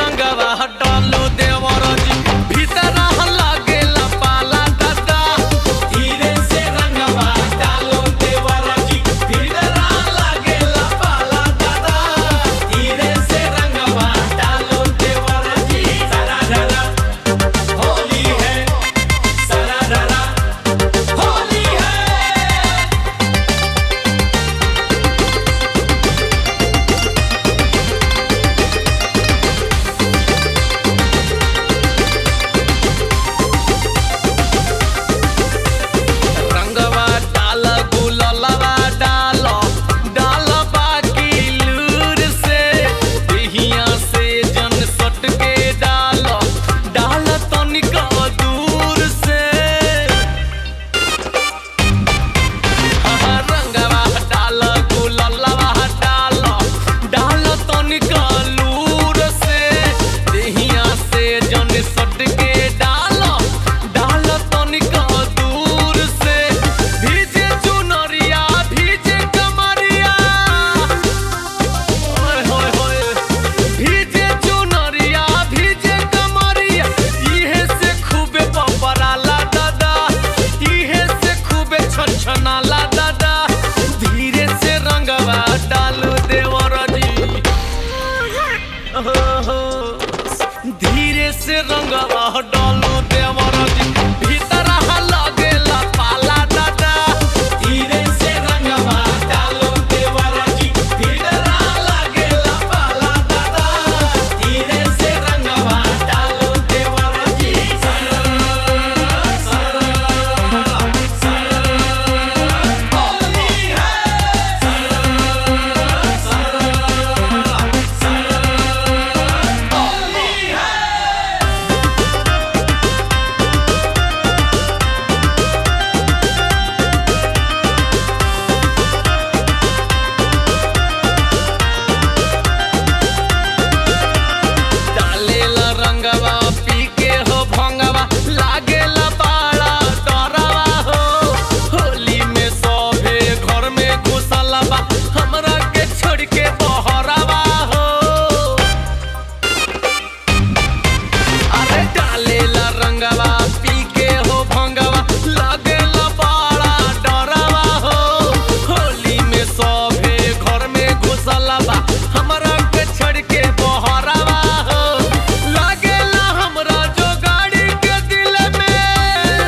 रंगवा डालो देवर जी भीतर लागेला पाला दादा धीरे से रंगवा डालो देवर जी भीतर लागेला पाला दादा धीरे से रंगवा डालो देवर जी सारा डरा होली है सारा डरा होली है रंगवा डाल गुललवा डाल डाल बाकी लूर से देहिया से जन सट के डाल डाल तनिक दूर से हाँ, रंगवा डाल गुललवा डाल डाल तनिक लूर से देहिया से जन सट के डाल डाल तनिक दूर से भीजे चुनरिया भीजे कमरिया ओए होए होए भीजे चुनरिया भीजे कमरिया इहे से खूबे बबराला दादा इहे से खूबे छनछनाला दादा धीरे से रंगवा डालू देवर जी ओहो, धीरे से रंगवा डालू देवर जी भीतर लगेला पाला दादा धीरे से रंगवा डालू देवर जी भीतर लगेला पाला दादा धीरे से रंगवा डालू देवर जी होली है होली है डालेला रंगवा पी के हो भंगवा लागेला बाड़ा डरवा हो होली में सभे घर में घुसला बा हमरा के छोड़ के बहरवा हो अरे डालेला रंगवा पी के हो भंगवा लागेला बाड़ा डरवा हो होली में सभे घर में घुसला बा हमरा के छोड़ के बहरवा हो लागेला हमरा जो गाड़ी के दिल में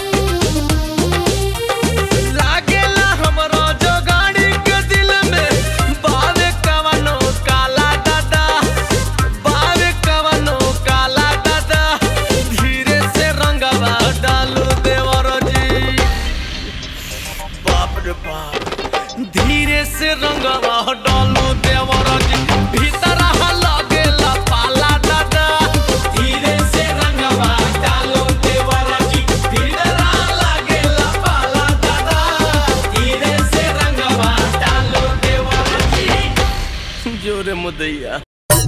लागेला हमरा जो गाड़ी के दिल में बावे कवनो काला दादा बावे कवनो काला दादा धीरे से रंगवा डालू देवर जी बाप रे बाप धीरे से रंगवा डालू देवर जी भीतर लगेला पाला दादा धीरे से रंगवा डालू देवर जी भीतर लगेला पाला दादा धीरे से रंगवा डालू देवर जी जोरे मुदैया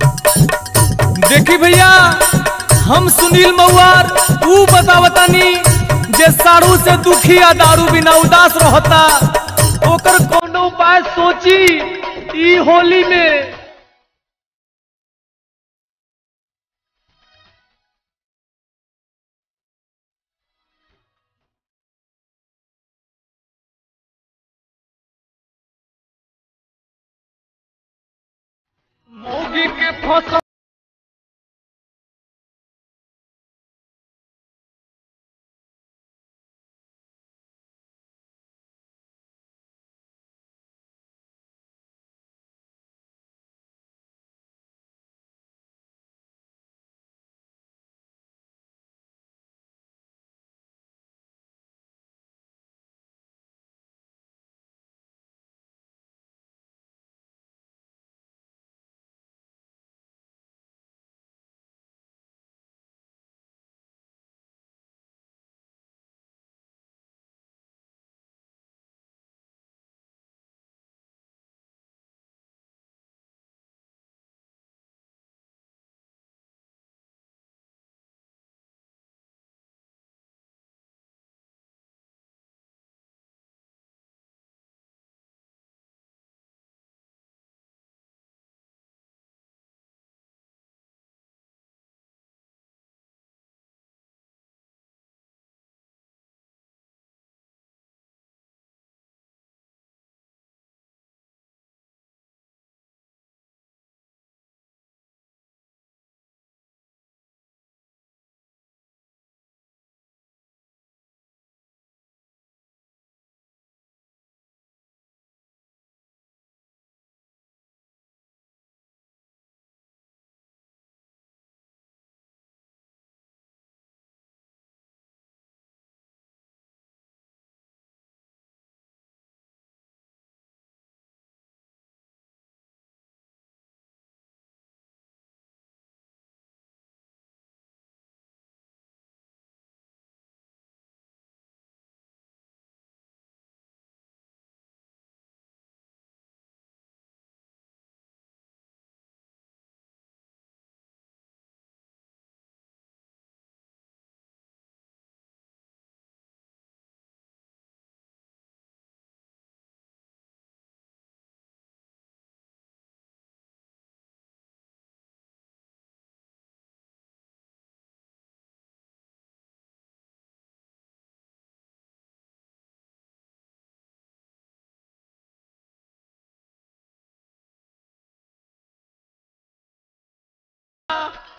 देखी भैया हम सुनील मऊआर ऊ बतावतानी जे साड़ू से दुखी आ दारू बिना उदास रहता ओकर कोनो उपाय सोची ई होली में मौगी के फसल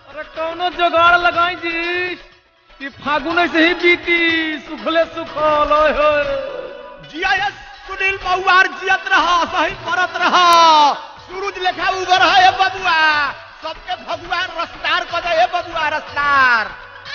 अरे कौनो जुगाड़ लगाई जी कि फागुन से ही बीती सुखले सुखल ओए होए जिया ये सुनील बहुआर जियत रहा सही परत रहा सूरज लेखा उगर है ये बबुआ सबके भगवान रसदार कर दे ये बबुआ रसदार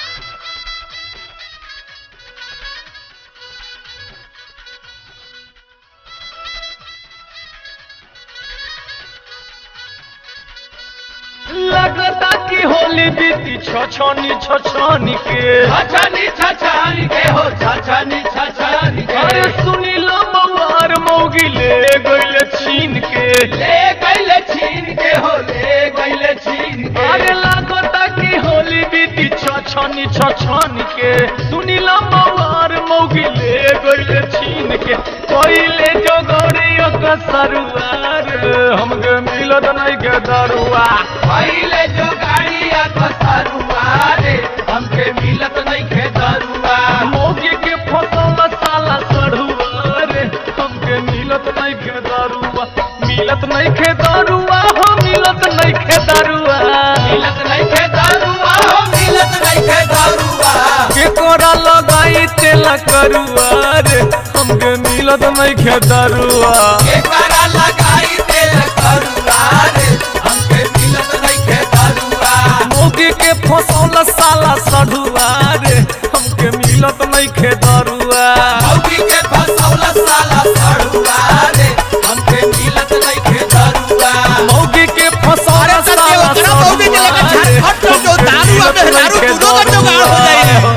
लगता कि होली बीती छछनी छछनी के छछनी छछनी के हो छछनी छछनी अरे सुनील मवार मौगी ले गइल छीन के ले गइले छीन के हो ले गइले छीन के अरे लागता कि होली बीती छछनी छछनी के सुनील मवार मौगी ले गइल छीन के कोइले जो गौरियो का सरुआर हमके मिलत नहीं के दरुआ पहिले जो गाड़िया कसरुआ रे हमके मिलत नहीं खे दरुआ मौगी के फसल साला सढ़ुआ रे हमके मिलत नहीं के दरुआ मिलत नहीं के दरुआ हो मिलत नहीं के दरुआ मिलत नहीं खे दरुआ हो मिलत नहीं खे दरुआ के कोरा लगाई तेल करुआ रे हमके मिलत नहीं के दरुआ के करा लगाई तेल करुआ रे हमके मिलत नहीं खे दरुआ मौगी के फसल साला सढ़ुआ रे हमके मिलत नहीं के दरुआ मौगी के फसौल साला सड़ुआ रे हमके मिलत नहीं खे दरुआ मौगी के फसल अरे सर, ये साला ओकरा मौगी के लेकर सढ़ुआ रे, झारखंड में जो दारू आ, हमके मेहरारू मिलत दूधों का नहीं के जुगाड़ हो जाई है।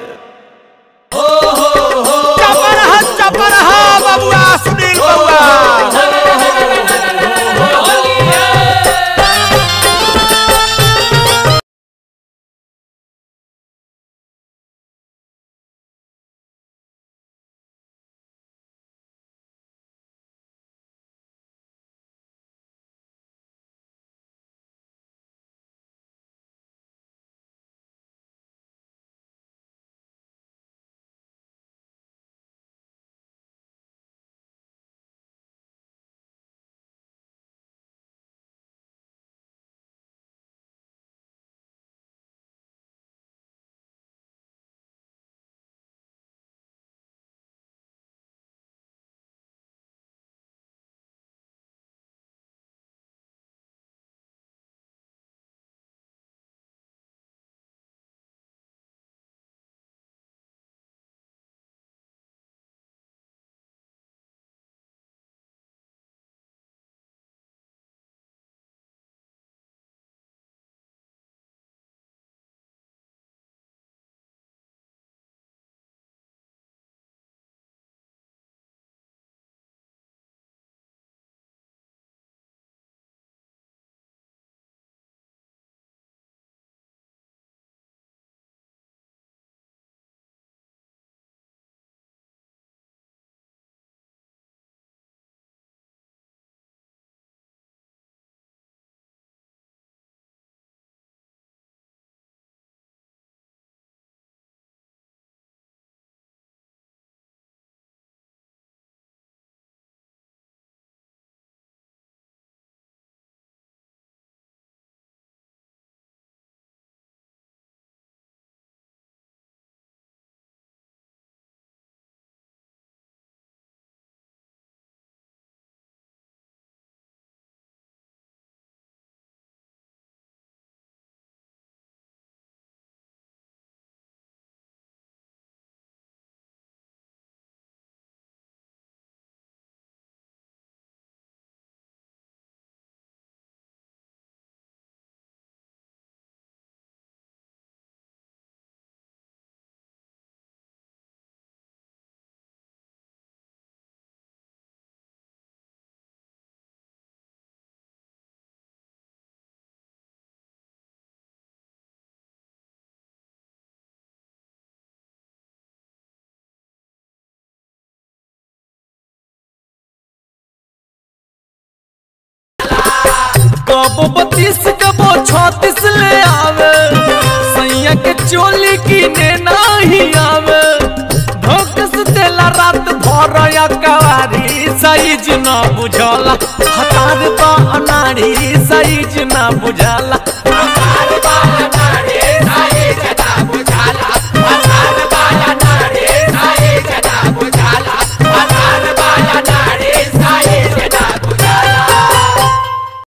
चपा रहा चपा रहा बबुआ सुनील बबुआ कबो बत्तीस कबो छत्तीस ले आवे सैया के चोली किने नहीं आवे भोकस देला रात भर या कवारी साइज ना बुझला हतार बा अनाड़ी साइज ना बुझला